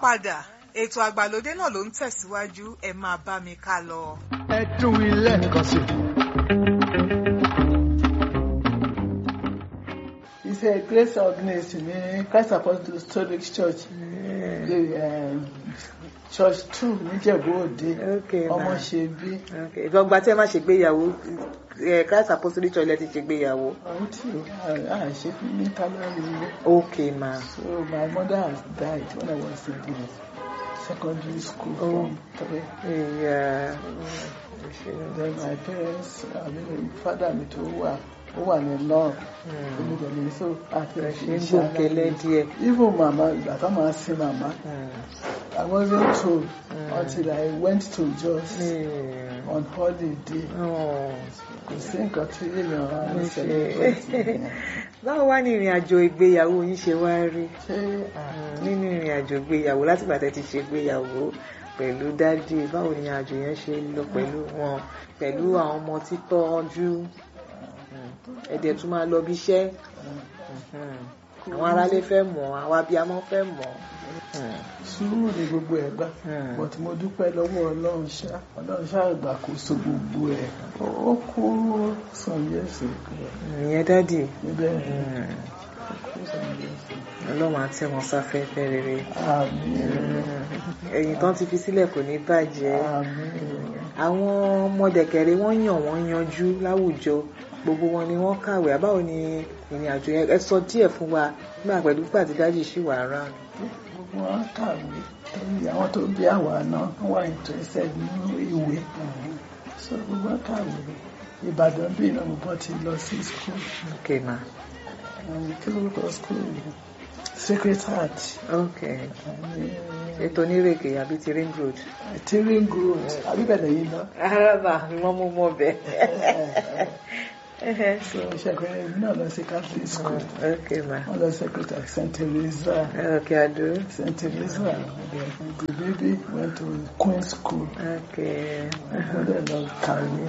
padà ètò àgbàlódé náà ló ń tẹ̀síwájú ẹ máa bá mi ká lọ. ẹ tún ilé nǹkan sí. iṣẹ́ grace agnes ní christ apostolic church eh, church two níjẹ̀bú òde Okay, ọmọ ma. ṣe bí ìgbọ̀ngbà tí ẹ má ṣègbéyàwó ẹ christ apostolic church lẹ ti ṣègbéyàwó. àwọn tí a ṣe ní kálárì ilé ok ma so my mother has died when i was in the secondary school Oh. from three ìyá then my parents i mean father mi tó wà ó wà ní law èmi dẹ̀ ní so àti ṣe ń gbòkèlè díẹ̀. even mama ìgbà tá máa sin mama i wasn't told until i went to jos on holiday kò sí nǹkan tí èèyàn á ń celebrate báwo wá ní ìrìn àjò ìgbéyàwó yín ṣe wá rí ṣé nínú ìrìn àjò ìgbéyàwó láti ìgbà tẹ́ ti ṣe ìgbéyàwó pẹ̀lú dádì báwo ni àjò yẹn ṣe lọ pẹ̀lú wọn pẹ̀lú àwọn ọmọ títọ́jú ẹ̀dẹ̀ tún máa lọ bí iṣẹ́ àwọn aráalé fẹ́ mọ̀ àwọn abiyamọ fẹ́ mọ̀ sùúrù ni gbogbo ẹ̀ gbà Hmm. but mo dúpẹ́ lọ́wọ́ ọlọ́run ṣá ọlọ́run ṣá ìgbàkóso gbogbo ẹ̀ ó kú sànyẹ́sì ìyẹn dádì níbẹ̀ ó kú sànyẹ́sì ọlọ́run àti ẹ̀wọ̀n sáfẹ́fẹ́ rere àmín ẹ̀yìn tán ti fi sílẹ̀ kò ní bàjẹ́ àmín àwọn ọmọdẹ̀kẹ̀rẹ̀ wọ́n yàn wọ́n yanjú láwùjọ gbogbo wọn ni wọ́n kàwé àbáwo ni ìrìn àjò yẹn ẹ sọ díẹ̀ fún wa nígbà pẹ̀lú pípa tí dájì ṣì wà rán gbogbo wọn kàwé torí àwọn tó bí àwa náà wọ́n wà interested nínú ìwé so gbogbo wọn kàwé ìbàdàn bí iná mo ti lọ sí school ok ma um, kí lórúkọ school yìí sacred heart ok ètò onírèké àbí ti ring road. tearing growth àbíbẹ̀lẹ̀ yìí lọ. araba ni wọ́n mú mọ́ bẹ́ẹ̀. so ṣẹ̀kọ́ èmi náà lọ sí catholic school ok ma wọ́n lọ sacred heart st teresa ok ado st teresa the baby went to queen school ok wọ́n dẹ̀ lọ kàwé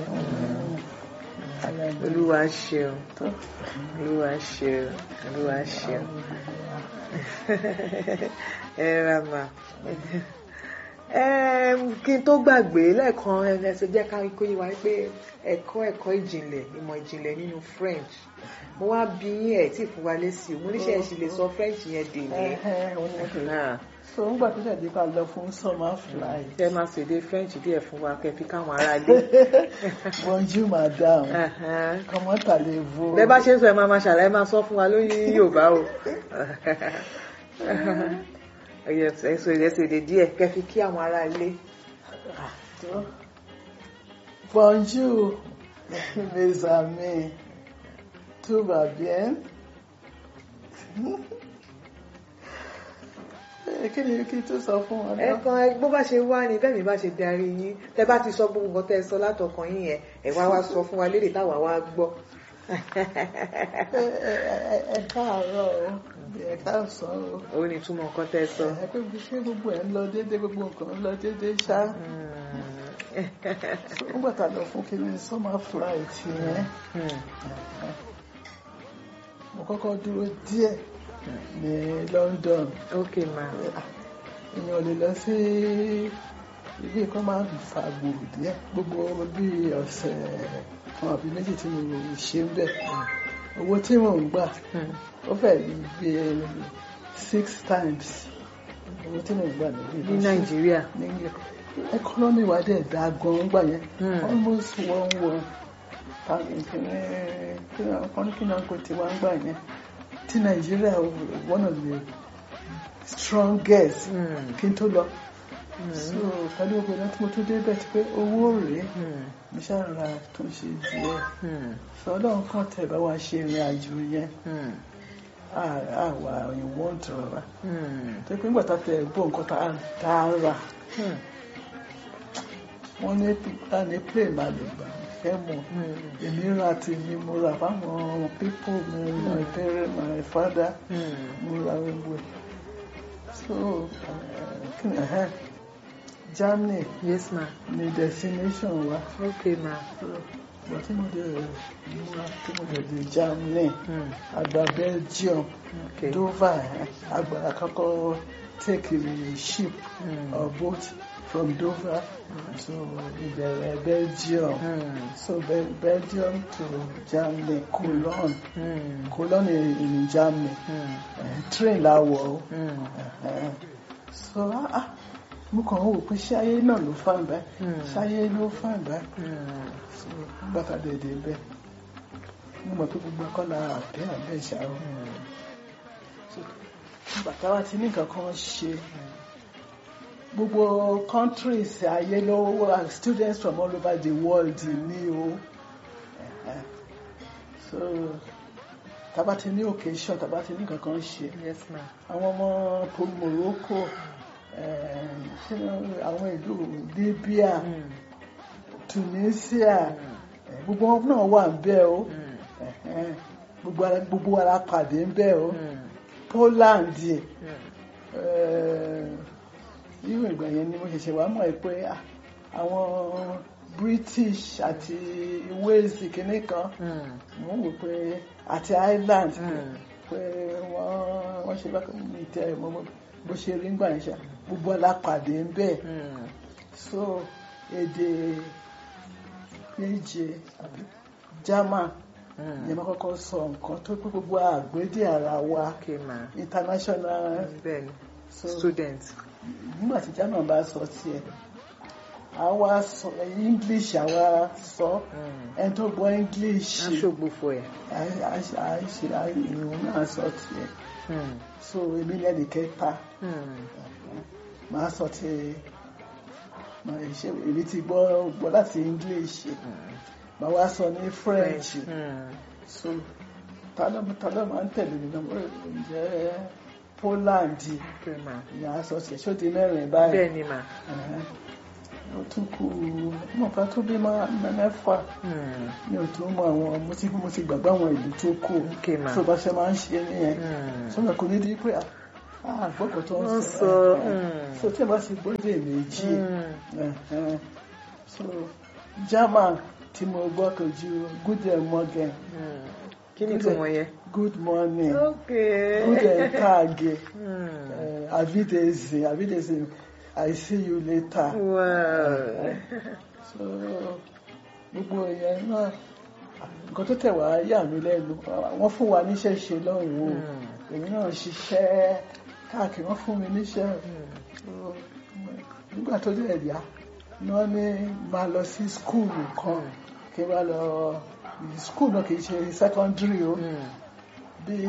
olúwa ṣeun olúwa ṣeun olúwa ṣeun ẹ ra ma Em, kí n tó gbàgbé lẹ́ẹ̀kan ẹ ṣe jẹ́ ká kó yé wa pé ẹ̀kọ́ ẹ̀kọ́ ìjìnlẹ̀ ìmọ̀ ìjìnlẹ̀ nínú French mo wá bí yín ẹ̀ tí fún wa lésì mo níṣẹ́ ẹ̀ sì lè sọ French yẹn dè ní. náà so ń gbà tó ṣẹ̀dí ká lọ fún summer fly ẹ máa ṣèdè French díẹ̀ fún wa kẹ́ fi káwọn ará ilé. bonjour madam Ẹ̀hẹ́n. comment allez-vous bẹ́ẹ̀ bá ṣe ń sọ ẹ máa máa ṣàlàyé máa sọ fún wa lórí Yorùbá o ẹyẹ ẹsọ ìrẹsì èdè díẹ̀ kẹ́ fi kí àwọn ará ilé. bonjour mes amis tout va bien Eh, kí ni kí n tó sọ fún wọn náà ẹ̀kan bó bá ṣe wá ni bẹ́ẹ̀ mi bá ṣe darí yín tẹ́ bá ti sọ gbogbo nǹkan tẹ́ ẹ sọ látọkàn yín yẹn ẹ wá wá sọ fún wa lédè táwa wá gbọ́. ẹ ẹ- ẹ káàárọ̀ o ẹ káàsán o ó ní túmọ̀ nǹkan tẹ́ ẹ sọ. ẹ pé ṣé gbogbo ẹ ń lọ déédé gbogbo nǹkan ń lọ déédé ṣá nígbà tá a lọ fún kiri summer flight yẹn mo kọ́kọ́ dúró díẹ̀ ní London ok ma èèyàn ò lè lọ sí ibi kan máa ń fa gbòòrò díẹ̀ gbogbo bí ọ̀sẹ̀ kan àbí méjì tí mo ṣe ń bẹ̀ owó tí mò ń gbà ó fẹ́ gbé six times owó tí mò ń gbà níbí ní Nàìjíríà. ní ẹkọ́nọ́mì wa dẹ̀ dá gan gbà yẹn Hmm. almost one one kọ́ni kí náà kò tí wọ́n gbà yẹn tí Nàìjíríà one of the strongest Hmm. kí n tó lọ so pẹ̀lú gbogbo náà tí mo tún débẹ̀ ti pé owó rèé Hmm. mo ṣàrà tó ń ṣe díẹ̀ Hmm. sọ ọlọ́run kan tẹ̀ bá wa ṣe ìrìn àjò yẹn Hmm. àwa òyìnbó ń tọrọ wa Hmm. tó pé nígbà tá a tẹ̀ gbọ́ nǹkan tá a- tá a rà Hmm. wọ́n ní ta ní plane máa lè gbà fẹ́ mọ̀ Hmm. èmi ra tèmi mo rà fáwọn pípò mi my parent my father Hmm. mo ra gbogbo ẹ̀ so eh, kí ni ẹ̀hẹ́ Germany yes ma ni destination wa ok ma. so ìgbà tí mo dé múra tí mo dé dé Germany Hmm. àgbà Belgium ok Dover eh, àgbà àkọ́kọ́ take a ship Mm. or boat from Dover to ìbẹ̀rẹ̀ Belgium Mm. so Be- Belgium to Germany Cologne Mm. Cologne in, in Germany Mm. uh, train la wọ̀ ọ́ Mm. uh, so ah, ah, mo kàn ń wò pé ṣé ayé náà ló fà báyìí Mm. ṣé ayé ló fà báyìí Mm. so bàtà dèdè bẹ́ẹ̀ mo mọ̀ pé gbogbo akọ́lá àbẹ́ àbẹ́ ìṣàrò bàtà wa ti ní nǹkan kan ṣe gbogbo countries ayé ló wà students from all over the world ní o Eh, so tàbá ti ní occasion tàbá ti ní nǹkan kan ṣe Yes, ma. àwọn ọmọ pol Morocco eh, ṣé àwọn ìlú Libya Mm. Tunisia eh, gbogbo wọn náà wà ń bẹ̀ o Mm. Eh, gbogbo ara gbogbo ara pàdé ń bẹ̀ o Mm. Poland Mm. irú ìgbà yẹn ni mo ṣẹ̀ṣẹ̀ wá mọ̀ ẹ́ pé ah, àwọn British àti Wales kìíní kan Mm. mo ń wò pé àti Ireland Mm. pé wọ́n wọ́n ṣe bá mi tẹ mo mo- bó ṣe rí ńgbà yẹn ṣá gbogbo alápàdé ń bẹ̀ Mm. so èdè méje àbí German Mm. yẹn máa kọ́kọ́ sọ nǹkan tó pé gbogbo àgbédè ara wa Okay, ma. international Bẹ́ẹ̀ni. so Student. nígbà tí German bá sọ tiẹ̀ àwa sọ English àwa sọ Mm. ẹni tó gbọ́ English Aṣọ́gbó ẹ̀. àìṣe ìrùn náà sọ tiẹ̀ Mm. so èmi lẹ́nu kẹta Mm. màá sọ ti màá ṣe èmi ti gbọ́ gbọ́ láti English màá wá sọ ní French Mm. so tálọ́ tálọ́ máa ń tẹ̀lé mi náà ó jẹ́ Poland Okay, ma. ìyá aṣọ tiẹ̀ ṣó di mẹ́rin báyìí. Bẹ́ẹ̀ni, ma. Ẹ̀hẹ́n. ó tún kù mọ̀ká tó bí máa mẹ́fà Mm. mi ò tó mọ àwọn mo ti mo ti gbàgbọ́ àwọn ìlú tó kù Okay, ma. tó bá ṣe máa ń ṣe nìyẹn Mm. sọ́nà kò ní di pé àgbọ̀kọ̀ tó ń Wọ́n sọ sọ, ẹ̀hẹ́n. mm. so tí ẹ bá ti gbọ́dọ̀ méjì Mm. ẹ̀hẹ́n. so German tí mo gbọ́ kò ju guten morgen Mm. Kí ni ìtumọ̀ yẹn? good morning Okay. guten tag Mm. eh, avidezi avidezi I see you later. Wow. so gbogbo ìyẹn náà nǹkan tó tẹ̀ wá yà mí lẹ́nu wọ́n fún wa níṣẹ́ ṣe lọ́hùn-ún o èmi náà ṣiṣẹ́ káàkiri wọ́n fún mi níṣẹ́ So, nígbà tó dẹ̀ yá ni wọ́n ní máa lọ sí skúùlù kan kí n bá lọ skúùlù náà kì í ṣe secondary o Mm. bíi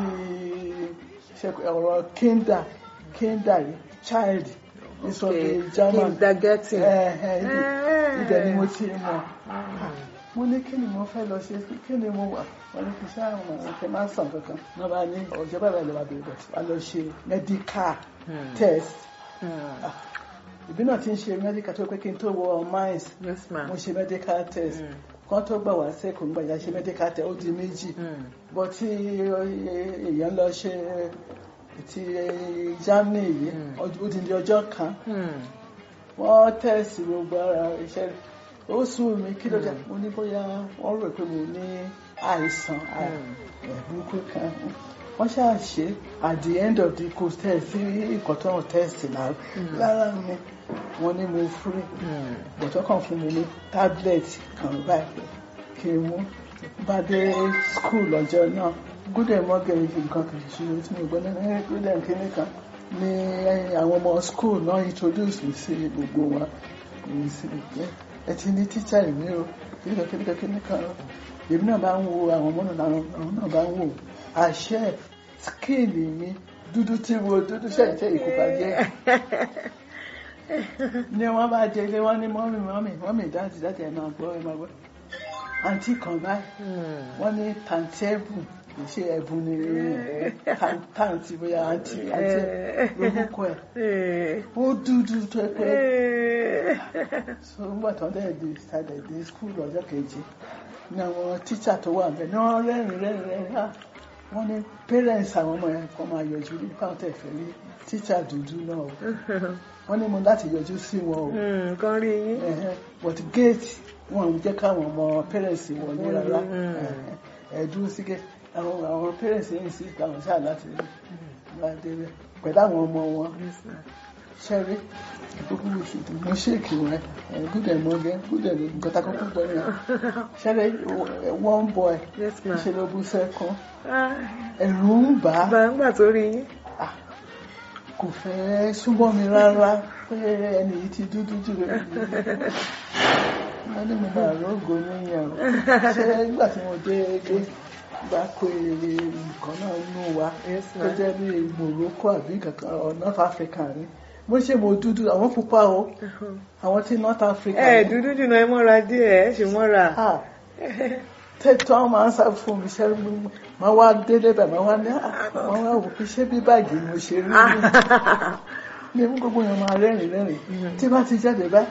ṣe- ọ̀rọ̀ kinder kinder child ìsọ̀rọ̀ Okay. German Kindergarten. Eh, eh, ibẹ̀- ibẹ̀ ni mo ti mọ̀ Mm. mo ní kí ni mo fẹ́ lọ ṣe kí ni mo wà wọ́n ní kí ṣe àwọn ọmọ kí n máa sàn kankan wọ́n bá ní ọ̀jọ́ bàbá ìlú bàbá ìbọ̀ wá lọ ṣe medical Mm. test Mm. ìbí náà ti ń ṣe medical tó pé kí n tó wọ mines Yes, ma. mo ṣe medical test Mm. kan tó gbà wá sẹ́kọ̀ọ́ nígbà yà ṣe medical test ó di méjì Mm. bọ́ tí èèyàn lọ ṣe ti Germany yìí Mm. ó di ní ọjọ́ kan Mm. wọ́n tẹ̀sí gbogbo ara iṣẹ́ rẹ̀ ó sùn mí kí ló dé mo ní bóyá wọ́n rò pé mo ní àìsàn burúkú kan wọ́n ṣáà ṣe at the end of the course test sí ìkọ̀tọ́rùn test náà lára mi wọ́n ní mo free Mm. bọ̀tọ́ kan fún mi ní tablet kan báyìí kí n mú bá dé school lọ́jọ́ náà gúdẹ̀ mọ́gẹ̀ ibi nǹkan kan ṣe tí mo gbọ́ ní gúdẹ̀ kínní kan ní àwọn ọmọ school náà introduce mi sí gbogbo wa èyí sí pé ẹ ti ní tíṣà ìwé o kíníkan kíníkan kíníkan o èmi náà bá ń wo àwọn ọmọ náà àwọn náà bá ń wò àṣẹ skin mi dúdú tí wo dúdú ṣẹ̀ṣẹ̀ ìkópa jẹ́ ní wọ́n bá jẹ ilé wọn ní mọ́mì mọ́mì mọ́mì dáàdì dáàdì ẹ̀ máa gbọ́ ẹ̀ máa gbọ́ àǹtí kan báyìí Mm. wọ́n ní tàǹtí ẹ̀bùn kì í ṣe ẹ̀bùn ní tàǹtí bóyá àǹtí àǹtí lórúkọ ẹ̀ Eh. ó dúdú tó ẹ pé Eh. so nígbà tó ń dẹ̀ di ìsàlẹ̀ dé skul ọjọ́ kejì ní àwọn tíṣà tó wà bẹ́ẹ̀ ní wọ́n rẹ́rìn rẹ́rìn rẹ́rìn ah wọ́n ní parents àwọn ọmọ yẹn kọ́ máa yọjú ní pàǹtẹ̀ fẹ́ rí tíṣà dúdú náà o wọ́n ní mo láti yọjú sí wọn o Mm. Kan rí yín. Ẹ̀hẹ́n, but gate wọn ò jẹ́ káwọn ọmọ parents wọlé rárá Mm. Ẹ̀hẹ́n, ẹ dúró sí gate àwọn àwọn parents yẹn sì gbà wọn ṣáà láti rí láti rẹ̀ pẹ̀lú àwọn ọmọ wọn Yes, ma. ṣẹ́rí ìkókó ìṣètò mo ṣèkì wọn ẹ̀ gúdẹ̀ mọ́gẹ́ gúdẹ̀ ní nǹkan tá kọ́kọ́ gbọ́ yẹn ṣẹ́rí one boy Yes, ma. ṣe ló bú sẹ́kún Ah, ẹ̀rù ń bà á bá ń gbà tó rí yín. Ah, kò fẹ́ súnmọ́ mi rárá pé ẹni yìí ti dúdú jù rẹ̀ wọ́n ní mo máa rògo níyàn o ṣé nígbà tí mo dé dé gbà pé nǹkan náà nù wá Yes, tó ma. jẹ́ bí Morocco àbí kankan or North Africa ni mo ṣe mo dúdú àwọn pupa o àwọn tí North Africa ẹ ni. dúdú jùlọ ẹ mọ́ra díẹ̀ ẹ ṣì mọ́ra. Ah, tẹ́tọ́ àwọn máa ń sá fún mi ṣe máa wá délé bẹ̀ máa wá ní ah, máa wá wò pé ṣé bí báàgì mo ṣe rí ni ní mú gbogbo yẹn máa rẹ́rìn rẹ́rìn tí bá ti jáde bá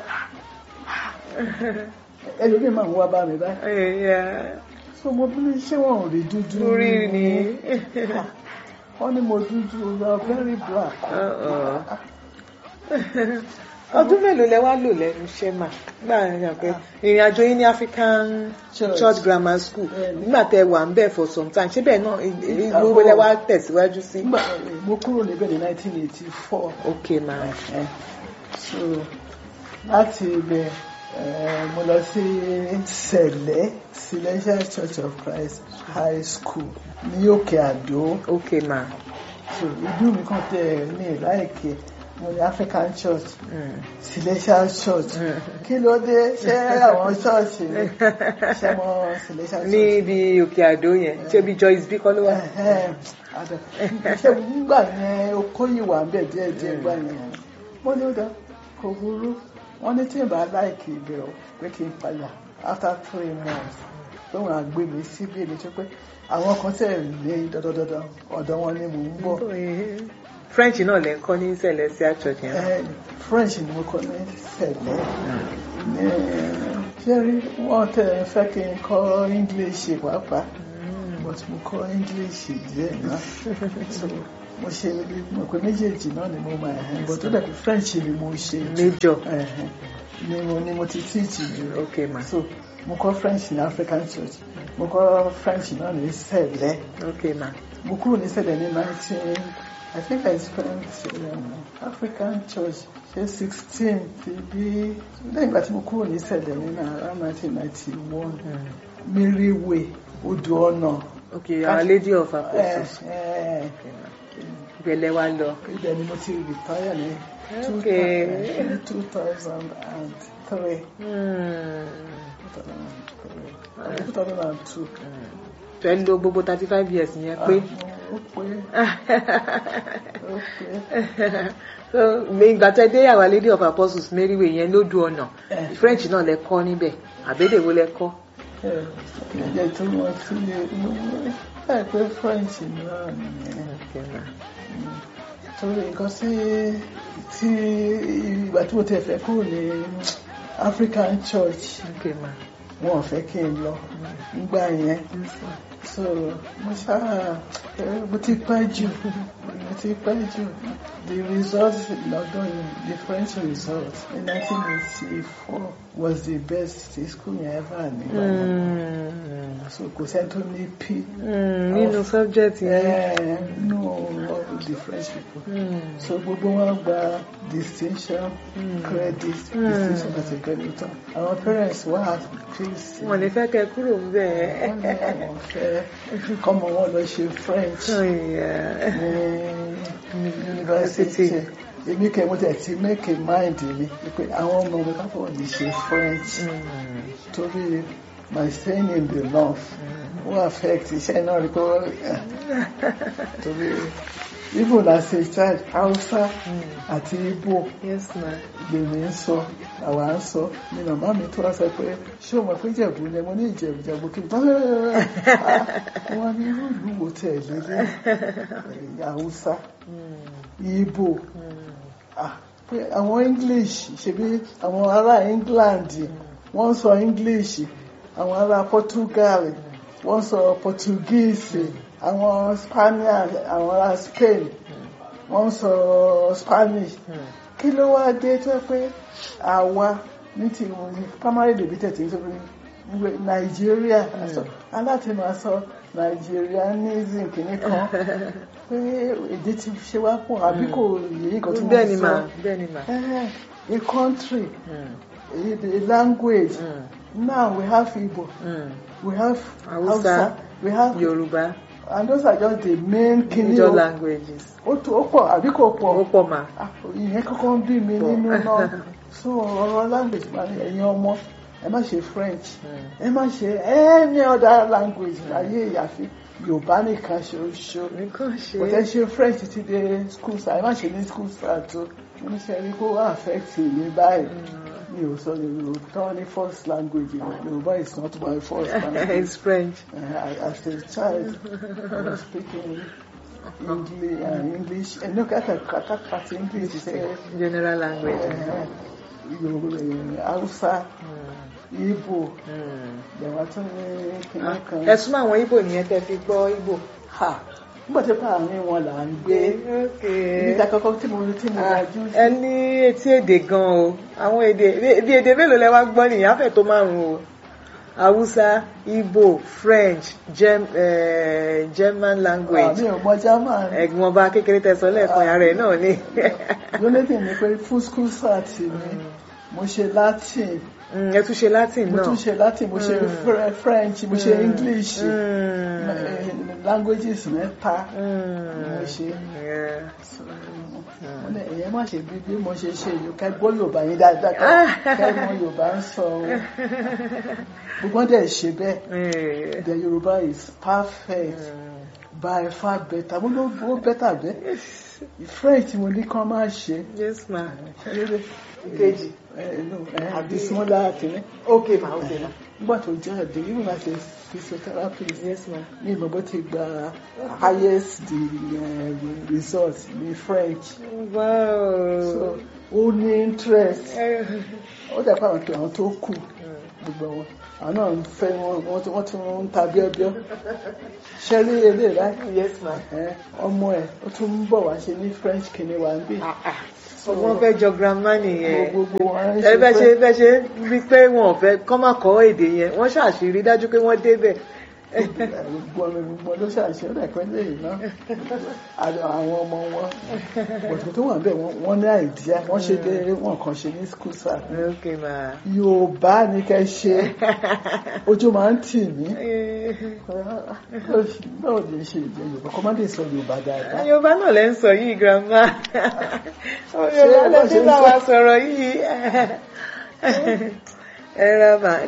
ẹlòmíì máa ń wá bá mi bá Ẹ̀yà, so mo bí ṣé wọn ò rí dúdú orí ni. Ah, wọ́n ní mo dúdú you are very black Uh-uh. ọdún mélòó lẹ wá lò lẹ́nu iṣẹ́ mà gbà yàn pé ìrìn àjò yín ní African Church. Church Grammar School Bẹ́ẹ̀ni. nígbà tẹ wà ń bẹ̀ for some time ṣé bẹ́ẹ̀ náà ìlú lẹ wá tẹ̀síwájú sí. nígbà mo kúrò níbẹ̀ ní 1984 ok ma Eh, so láti ibẹ̀ eh, mo lọ sí sẹ̀lẹ̀ Celestial Church of Christ High School ní Òkè Àdó ok ma so ìlú mi kàn tẹ̀ ní láìké mo ní African Church Mm. Celestial Church kí ló dé ṣé àwọn ṣọ́ọ̀ṣì ni ṣé mo Celestial ní Church ibi òkè àdó yẹn ṣé bí Joyce bí kọ́ ló wà. Ẹ̀hẹ́n, àdá. ṣé nígbà yẹn okó yìí wà ń bẹ̀ díẹ̀ díẹ̀ gbà yẹn mo ní ó dá kò burú wọ́n ní tí n bá láìkì ibẹ̀ o pé kí n padà after three months pé wọ́n á gbé mi síbí mi tó pé àwọn kan tẹ̀ ní dandandandan ọ̀dọ̀ wọn ni mò ń bọ̀ French náà lẹ ń kọ́ ní Celestial Church yẹn. Eh, French ni mo kọ́ ní sẹ̀lẹ̀ ní ṣẹ́rí wọ́n tẹ̀ fẹ́ kí n kọ́ English pàápàá but mo kọ́ English díẹ̀ náà so mo ṣe mo pé méjèèjì náà ni mo máa ẹ̀hẹ́n but ó dàbí French ni mo ṣe jù Major. ẹ̀hẹ́n ni mo ni mo ti teach jù ok ma so mo kọ́ French ní African Church mo kọ́ French náà ní sẹ̀lẹ̀ ok ma mo kúrò ní sẹ̀lẹ̀ ní nineteen I think I spent um, African Church ṣe sixteen ti bí lẹ́yìn ìgbà tí mo kúrò ní sẹ̀lẹ̀ ní around nineteen ninety one Mary Way odò ọ̀nà ok Our Lady of ẹ̀ Apostles ẹ̀ ìbẹ̀lẹ̀ wa lọ. ibẹ̀ ni mo ti retire ní Okay. two thousand and three Hmm. two thousand and two. fẹ́ lo gbogbo thirty five years yẹn pé. ó pé ó pé. so ìgbà tẹ dé Our Lady of Apostles Mary Way yẹn lójú ọ̀nà Eh. French náà lẹ kọ́ níbẹ̀ àbédèwó lẹ kọ́. ẹ̀ ẹ̀ tó wọ́n tún lè ẹ̀ pé French náà nìyẹn. ok ma torí nǹkan tí tí ìgbà tí mo tẹ̀ fẹ́ kúrò ní African Church ok ma wọn ò fẹ́ kí n lọ nígbà yẹn so mo ṣáà ẹ, mo ti pẹ́ jù mo ti pẹ́ jù the result lọ́dún yìí the French result in 1984 was the best tí school yẹn ever nígbà yẹn Hmm. so kò sẹ́ni tó ní P Hmm, nínú subject yẹn. ẹ̀ nínú all the French people. Hmm. so gbogbo wọn gba distinction credit distinction àti credit àwọn parents wà á fèsì wọn ní fẹ́ kẹ́ kúrò wọ́n ní bẹ́ẹ̀. àwọn fẹ́ kọ́mọ wọn lọ ṣe French ní university èmi kẹ́ mo tẹ̀ ti make a mind mi pé àwọn ọmọ mi káfọ́ ní ṣe French torí my staying in the north wọ́n affect iṣẹ́ náà rí pé wọ́n torí Igbo na ṣe child Hausa àti Igbo yes ma. lèmi ń sọ àwa ń sọ ni màmá mi tó wá sọ pé ṣé o mọ̀ pé Ìjẹ̀bú ni mo ní Ìjẹ̀bú Ìjẹ̀bú kí n bá wọn ní irú ìlú wo tẹ̀ lélẹ̀ Hausa Igbo ah, pé àwọn English ṣebí àwọn ará England wọ́n ń sọ English àwọn ará Portugal wọ́n ń sọ Portuguese àwọn Spaniard àwọn ará Spain wọ́n ń sọ Spanish kí ló wá dé tó pé àwa ní ti primary debated tí ó pé Nàìjíríà aláti máa sọ nigerianism kìíní kan pé èdè ti ṣe wá pọ̀ àbí kò yẹ nǹkan tí bẹ́ẹ̀ ni wọ́n mà sọ bẹ́ẹ̀ ni mà. Eh, a country Mm, a, a language mm, now we have Igbo mm. we have Hausa, Hausa we have yorùbá and those are just the main kìíní major o languages ó tó ó pọ̀ àbí kò ó pọ̀ pọ̀ mà. Ah, ìyẹn kọ́kọ́ ń bí mi Pọ̀. nínú náà so ọ̀rọ̀ language máa ń ẹ̀yin ọmọ ẹ má ṣe French Mm. ẹ má ṣe any other language láyé ìyàfi Yorùbá nìkan ṣoṣo nǹkan ṣe kò tẹ́ ṣe French ti dé school start ẹ má ṣe ní school start tó mo ní ṣe rí kó affect mi báyìí mi ò sọ Yorùbá tán ní first language Yorùbá is not my first language it's French. uh, as a child I was speaking English uh, English ẹ̀ ní kàkà kàkà kàtí English ṣe general language. Yorùbá Hausa Mm, Igbo mm. ìyàwó tún ní kìnìún kan. ẹ̀sùn àwọn Ìgbò nìyẹn tẹ́ fi gbọ́ Ìgbò. ha nígbà tí àárín wọn là ń gbé Okay. níta kọ́kọ́ tí mo tí mo Ah, lajú sí. ẹ ní etí èdè gan o àwọn èdè bí èdè mélòó lẹ wá gbọ́ nìyẹn àfẹ́ tó márùn o Hausa Igbo French Gem, eh, German language àmì ọmọ German ẹ̀gbọ́n ọba kékeré tẹ̀sán lẹ́ẹ̀kan ara ẹ̀ náà ni. lólédè ni pé fún school start mi mo ṣe Latin Mm, ẹ tún ṣe Latin mo náà. tún ṣe Latin mo ṣe Fre- French mo ṣe English Mm. eh, languages mẹ́ta Mm. mo ṣe. Yeah. Mo ní, ẹ̀yẹ́ má ṣe bí bí mo ṣe ṣe yìí ká gbọ́ Yorùbá yín dáadáa ká ká mọ Yorùbá ń sọ o gbogbo dẹ̀ ṣe bẹ́ẹ̀ Eh. the Yorùbá is perfect Mm. by far better mo ló ó better bẹ́ẹ̀ French mo ní kán máa ṣe Yes ma. ṣeré Kejì. àbí smaller kìíní Okay ma, okay ma. nígbà tó jáde even as a physiotherapist Yes ma. ní ìmọ̀ bó ti gba highest the, uh, result ní French Wow. so ó ní interest Eh. ó dẹ̀ pé àwọn tó àwọn tó kù gbogbo wọn àwọn náà ń fẹ́ wọn wọ́n tí wọ́n ti ń ta bíọ́bíọ́ ṣẹ́rí eré rẹ̀ Yes ma. ọmọ ẹ̀ ó tún ń bọ̀ wá ṣe ní French kìíní wa ń bì Ah, ah. Wọ́n fẹ́ jọ grandma nìyẹn. gbogbo wọn ń ẹ bẹ ṣe ṣe bẹ ṣe rí pé wọn ò fẹ́ kọ́ máa kọ́ èdè yẹn wọ́n ṣàṣírí dájú pé wọ́n débẹ̀. gbogbo ọmọ gbogbo ló ṣàṣẹ ó dẹ̀ pẹ́ lẹ́yìn náà àdó àwọn ọmọ wọn bọ̀dọ̀ tó wà bẹ́ẹ̀ wọ́n ní àìdíyà wọ́n ṣe dé wọn kàn ṣe ní school sáà Okay ma. Yorùbá ní kẹ́ ṣe ojú máa ń tì mí báwo lè ṣe ìjẹ Yorùbá kọ́ má lè sọ Yorùbá dáadáa. Yorùbá náà lẹ́ ń sọ yìí grandma. Yorùbá lẹ́ bá ti ṣe ń bá sọ- wa sọ̀rọ̀ yìí. Ẹ ra mà.